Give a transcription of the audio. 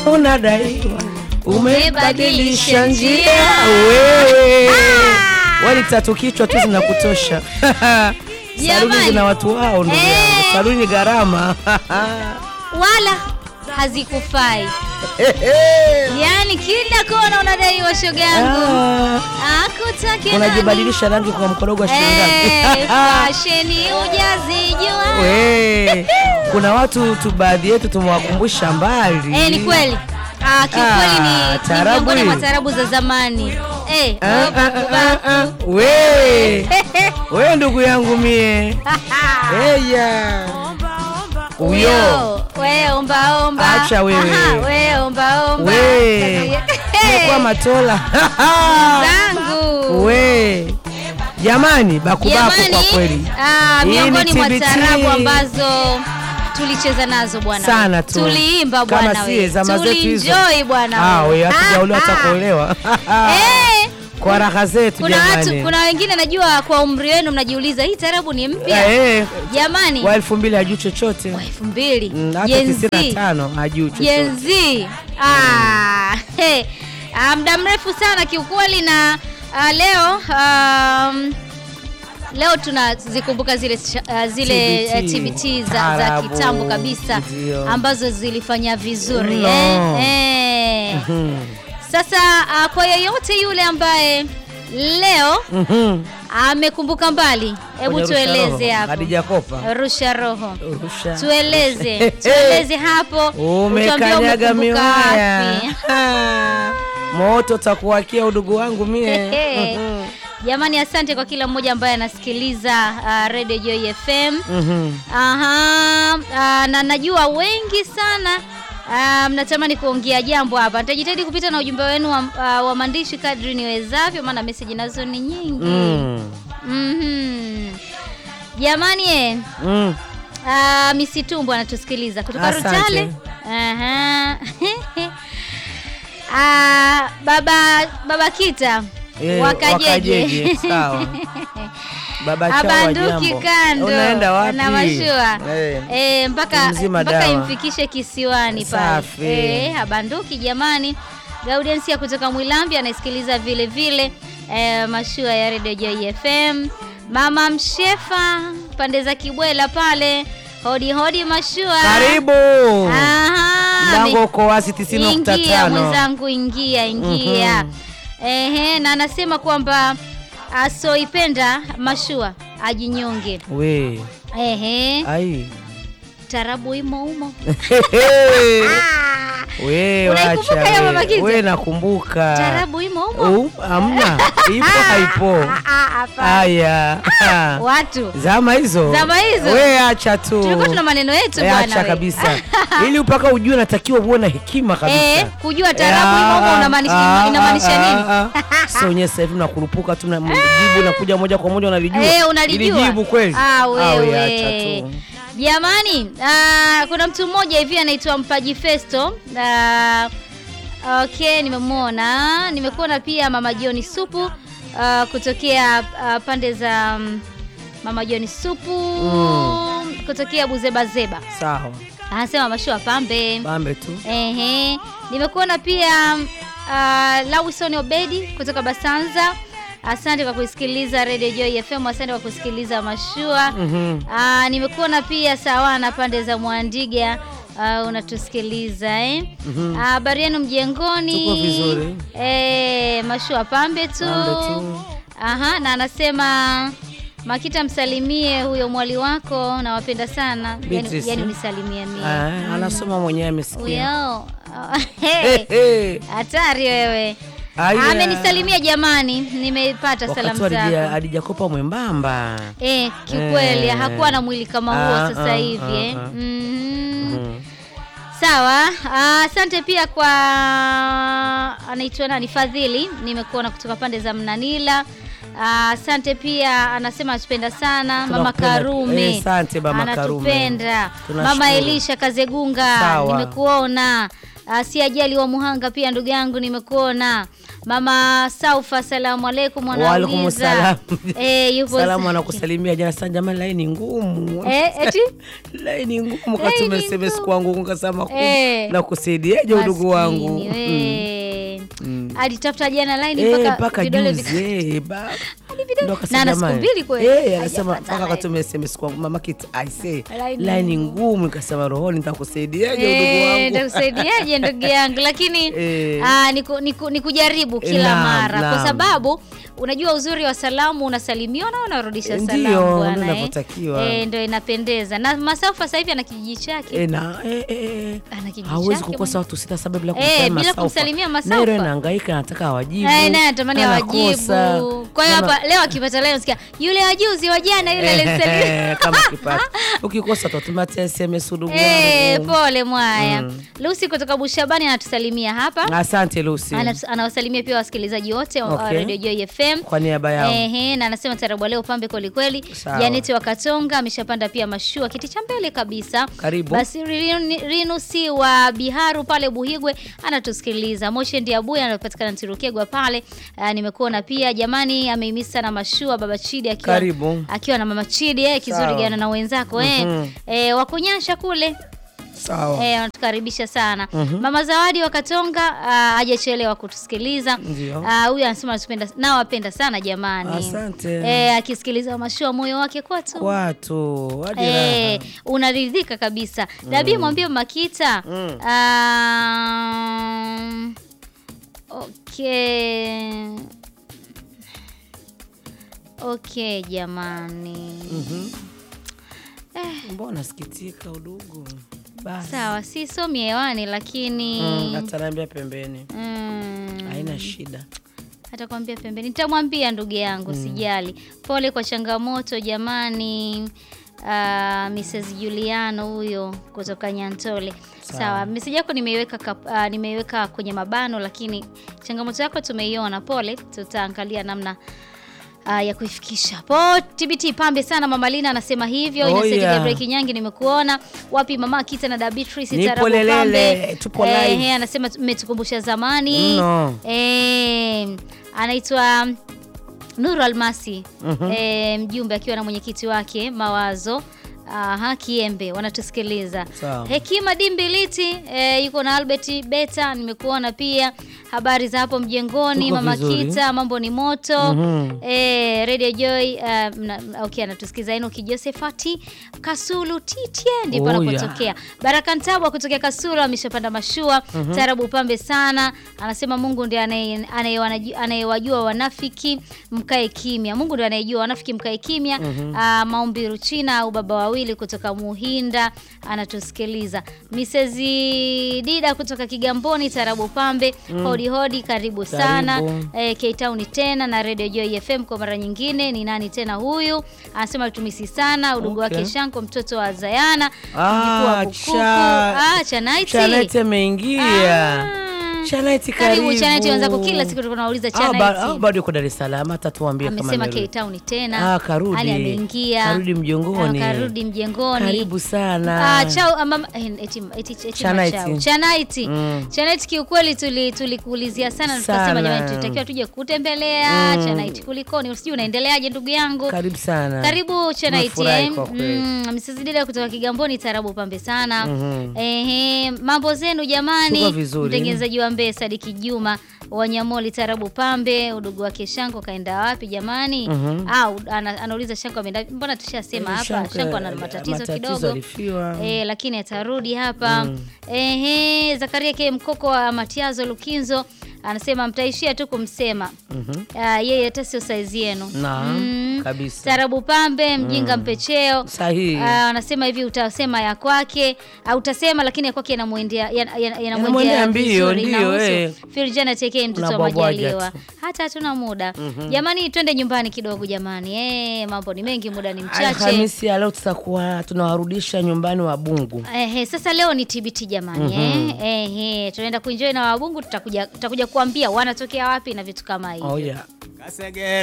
unadaiwa umebadilisha njia wewe wali tatu kichwa tu zinakutosha saluni Jamani. zina watu wao ndugu yangu Eh. saluni gharama wala hazikufai yaani kila kona unadaiwa shoga yangu Ah, akutake nani? unajibadilisha rangi kwa mkorogo wa shilingi Eh, ngapi? fasheni ujazijua We, kuna watu tu baadhi yetu tumewakumbusha mbali Eh, ni kweli Ah, kiukweli Ah, ni- ni taarabu miongoni mwa hii. taarabu za zamani Eh, Ah, ah, baku, ah, ah, baku. we we ndugu yangu mie eya uyo we omba omba Acha wewe. Aha, we omba omba we kwa matola zangu we jamani bakubaku kwa jamani kweli ah, Hii ni miongoni mwa TBT. taarabu ambazo tulicheza nazo bwana sana tu tuliimba Kama bwana sie we zama zetu hizo tulienjoy bwana Ah, we hatujaolewa Ah, hata ah. kuolewa Eh, kwa raha zetu kuna watu jamani kuna wengine najua kwa umri wenu mnajiuliza hii taarabu ni mpya Eh, jamani wa elfu mbili hajuu chochote wa elfu mbili Mm, hata Gen tisini na Z. tano hajuu chochote Gen Z. Ah, he. Ah, muda mrefu sana kiukweli na ah, leo um, leo tunazikumbuka zile uh, zile TBT. eh, TBT za, za Taarabu, kitambo kabisa ndio. ambazo zilifanya vizuri Mno. eh? Eh. Mhm. Sasa ah, kwa yeyote yule ambaye leo Mhm. amekumbuka mbali, hebu Kwenye rusha tueleze roho. hapo. Khadija Kopa Rusha roho. Rusha. Tueleze, tueleze hapo. utuambie umekanyaga umekumbuka miwaya wapi. Ah, moto takuwakia udugu wangu mie Hehe. Mhm. Jamani, asante kwa kila mmoja ambaye anasikiliza uh, Radio Joy FM. Mhm. Aha, uh, na najua wengi sana uh, mnatamani kuongea jambo hapa. Nitajitahidi kupita na ujumbe wenu wa, uh, wa maandishi kadri niwezavyo, maana meseji nazo ni nyingi. Mm. Mhm. Jamani eh, Mm. uh, Misitumbo anatusikiliza kutoka Asante. Rutale. Aha. Ah, baba baba Kita Eh, wakajeje. wakajeje, sawa. Baba chao wa Abanduki jambo. kando Unaenda wapi? na mashua Eh. eh, mpaka Mzima mpaka dawa. imfikishe kisiwani pale Safi. eh, abanduki jamani. Gaudensia kutoka Mwilambi anaisikiliza vile vile eh, mashua ya Radio Joy FM. Mama Mshefa pande za Kibwela pale, hodi hodi mashua. Karibu. Aha, Mlango mi- uko wazi 90.5. Ingia mwenzangu, ingia ingia. Mhm. Ehe, na anasema kwamba asoipenda mashua ajinyonge. We. Ehe, Ai. tarabu imo umo. We Unaikumbuka wacha. hiyo we. Mama Kita? We nakumbuka. Tarabu imo umo. Uh, Hamna. Ipo haipo. Ah, ah, hapana. Aya. Watu Zama hizo. Zama hizo. We acha tu. tulikuwa tuna maneno yetu Eh, bwana. acha we. kabisa. Ili mpaka ujue natakiwa uwe na hekima kabisa. Eh, kujua tarabu imo umo unamaanisha inamaanisha nini? Sio wenyewe sasa hivi nakurupuka tu na jibu nakuja moja kwa moja unalijua. Eh, unalijua. Ili jibu kweli. Ah, wewe. acha tu. Jamani, ah, kuna mtu mmoja hivi anaitwa Mpaji Festo. Ah, okay, nimemwona. Nimekuona pia Mama Joni Supu ah, kutokea ah, pande za mm, Mama Joni Supu Mm. kutokea Buzebazeba. Sawa. Anasema mashua pambe. Bambe tu. Ehe, nimekuona pia uh, Lawison Obedi kutoka Basanza. Asante kwa kusikiliza Radio Joy FM, asante kwa kusikiliza mashua. Mhm. Ah, nimekuona pia sawana pande za Mwandiga ah, unatusikiliza eh? Mhm. Ah, Habari yenu mjengoni? Tuko vizuri. Eh, mashua pambe tu. Pambe tu. Aha, na anasema Makita, msalimie huyo mwali wako, nawapenda sana. Yani, Beatrice, yani eh? unisalimie mie. Ah, anasoma mwenyewe amesikia. Huyo Eh, eh. hatari wewe. Aya. Amenisalimia jamani, nimepata salamu Wakati wa Hadija- zako. Hadija Kopa mwembamba. Eh, kiukweli Eh. hakuwa na mwili kama huo Ah, sasa ah, hivi eh. ah, ah. Mhm. Mhm. Sawa. Ah, Asante pia kwa anaitwa nani Fadhili, nimekuona kutoka pande za Mnanila. Ah, Asante pia anasema atupenda sana mama Tunakupenda. Karume. Eh, asante mama Karume. Anatupenda. Tunashukuru. Mama Elisha Kazegunga Sawa. nimekuona. Ah, si ajali wa Muhanga pia ndugu yangu nimekuona. Mama Saufa, asalamu alaikum. Waalaikum Anauliza salam. eh, yupo Salamu anakusalimia jana sana, jamani, laini ngumu eh, eti laini ngumu, Laini katuma SMS ngumu. kwangu ukasema Eh. na kusaidiaje udugu wangu Maskini, we. Mm. alitafuta jana line Eh, mpaka mpaka vidole juzi vika- eh, ba- vidole- ndo akasema na ana siku jamani. mbili kweli. Eh, anasema Hajapata mpaka line. katuma SMS kwangu mama kit I say Line line ngumu, nikasema rohoni nitakusaidiaje udugu Eh, wangu nitakusaidiaje ndugu yangu lakini Eh. ah, ni, ku, ni, ku, ni kujaribu kila Naam, mara kwa naam. sababu unajua uzuri wa salamu unasalimiwa na unarudisha Eh, salamu ndio, bwana, ndio eh. inavyotakiwa. Eh, ndio inapendeza na Masafa sasa hivi ana kijiji chake Eh, na eh, eh, eh. Ana kijiji hawezi chake kukosa watu sita saba bila Eh, kumsalimia bila Masaufa. kumsalimia Masaufa. Nairo inahangaika anataka awajibu. Eh, naye anatamani Anakosa. awajibu. Kwa hiyo Mama- hapa leo akipata leo nasikia yule wajuzi wa jana yule alisalimia. Eh, kama ukipata ukikosa tutumatia SMS udugu Eh, wangu. pole mwaya. Mm. Lucy kutoka Bushabani anatusalimia hapa. Asante Lucy Ana- Anawasalimia pia wasikilizaji wote wa Okay. Radio Joy FM. kwa niaba yao. Ehe, na anasema tarabu leo pambe kweli kweli. Sawa. Janeti wa Katonga ameshapanda pia mashua kiti cha mbele kabisa. Karibu. Basi Rin- Rinusi wa Biharu pale Buhigwe anatusikiliza. Moshe Ndiabuya anapatikana Ntirukegwa pale. Ah, nimekuona pia jamani ameimisa sana mashua baba Chidi akiwa Karibu. akiwa na mama Chidi eh, kizuri Sawa. gana na wenzako eh. Mhm. Eh, wakunyasha kule. Sawa. Eh, wanatukaribisha sana. Mhm. Mama Zawadi wa Katonga ah, hajachelewa kutusikiliza. Ndio. Ah, Huyu anasema anatupenda na wapenda sana jamani. Asante. Eh, akisikiliza mashua moyo wake kwatu. Watu hadi Eh, raha. unaridhika kabisa. Dabi mwambie Makita. Mm. Um, okay. Okay jamani. Mhm. Mbona nasikitika udugu? Basi. Sawa, si somi hewani lakini Mm, ataniambia pembeni. mm, Haina shida. atakwambia pembeni. Nitamwambia ndugu yangu, sijali. Pole kwa changamoto jamani. Uh, Mrs. Juliano huyo kutoka Nyantole. Sawa. Sawa, meseji yako nimeiweka kap- ah, nimeiweka kwenye mabano, lakini changamoto yako tumeiona. Pole, tutaangalia namna ah, ya kuifikisha. Po TBT pambe sana Mama Lina anasema hivyo. Oh, Innocent yeah. Gabriel Kinyangi nimekuona. Wapi Mama Kita na Dabitrisi Nipo Tarabu lelele, pambe. tupo live. Eh, anasema mmetukumbusha zamani. Mno. Eh, anaitwa Nuru Almasi Mhm. eh, mjumbe akiwa na mwenyekiti wake Mawazo Aha, Kiembe wanatusikiliza. Sawa. Hekima Dimbiliti eh, yuko na Albert Beta, nimekuona pia. Habari za hapo mjengoni, Tuko Mama vizuri. Kita, mambo ni moto. Mhm. Eh, Radio Joy eh, mna- okay, anatusikiza Enoki Josephati Kasulu Titie ndipo Oh, anapotokea. Baraka Ntabwa kutokea Kasulu ameshapanda mashua. Tarabu pambe sana. Anasema Mungu ndiye anaye- anayewanaju- anayewajua wanafiki mkae kimya. Mungu ndiye anayejua wanafiki mkae kimya. Ah, Maombi Ruchina au baba wawili kutoka Muhinda anatusikiliza. Mrs. Dida kutoka Kigamboni Tarabu pambe. Hodi hodi karibu sana. Karibu. Eh, K-Town tena na Radio Joy FM kwa mara nyingine. Ni nani tena huyu? Anasema tumisi sana udugu Okay. wake Shanko mtoto wa Zayana Ah, mjukuu wa Bukuku. cha- Ah, Chanaiti. Chanaiti ameingia. Ah. Chanaiti Karibu karibu. Chanaiti wenzako kila siku tunauliza Ah, ba- ah, Chanaiti. bado yuko Dar es Salaam hata tuambie kama Amesema amerudi. K-Town tena. Ah, karudi. Hali ameingia. Karudi mjongoni. Ah, Karudi mjengoni. Karibu sana. Ah, chao ah, mama eh, eti eti eti Chanaiti. machao. Chanaiti. Mm. Chanaiti kiukweli tuli tulikuulizia sana na tukasema Sana. jamani tunatakiwa tuje kutembelea Mm. Chanaiti kulikoni? Usijui unaendeleaje ndugu yangu? Karibu sana. Karibu Chanaiti Tumefurahi eh. kwa kweli. Mm, Mrs. Dida kutoka Kigamboni tarabu pambe sana. Mhm. Ehe, mambo zenu jamani. Tuko vizuri. Mtengenezaji wa Mbeya Sadiki Juma Wanyamoli tarabu pambe, udugu wake Shanko kaenda wapi jamani? Mhm. Au ana, anauliza Shanko ameenda mbona tushasema Eh, hapa Shanko, Shanko ana eh, matatizo, matatizo kidogo. alifiwa. Eh, lakini atarudi hapa. Mm. Ehe, Zakaria K Mkoko wa Matiazo Lukinzo anasema mtaishia tu kumsema. Mhm. Ah, yeye hata sio saizi yenu. Naam, kabisa. Tarabu pambe mjinga mpecheo. Sahihi. Ah, anasema hivi utasema ya kwake au utasema lakini ya kwake yanamwendea yana- yana- Yanamwendea yanamwendea mbio, vizuri, ndio, inahusu. eh. Firjana tekee mtoto wa Unabwabwaja Majaliwa. tu. Hata hatuna muda. Jamani twende nyumbani kidogo jamani. Eh, mambo ni mengi muda ni mchache. Alhamisi ya leo tutakuwa tunawarudisha nyumbani Wabungu. Ehe, sasa leo ni TBT jamani eh. Ehe, tunaenda kuenjoy na wabungu tutakuja tutakuja kuambia wanatokea wapi na vitu kama hivyo. Oh yeah. Kasegere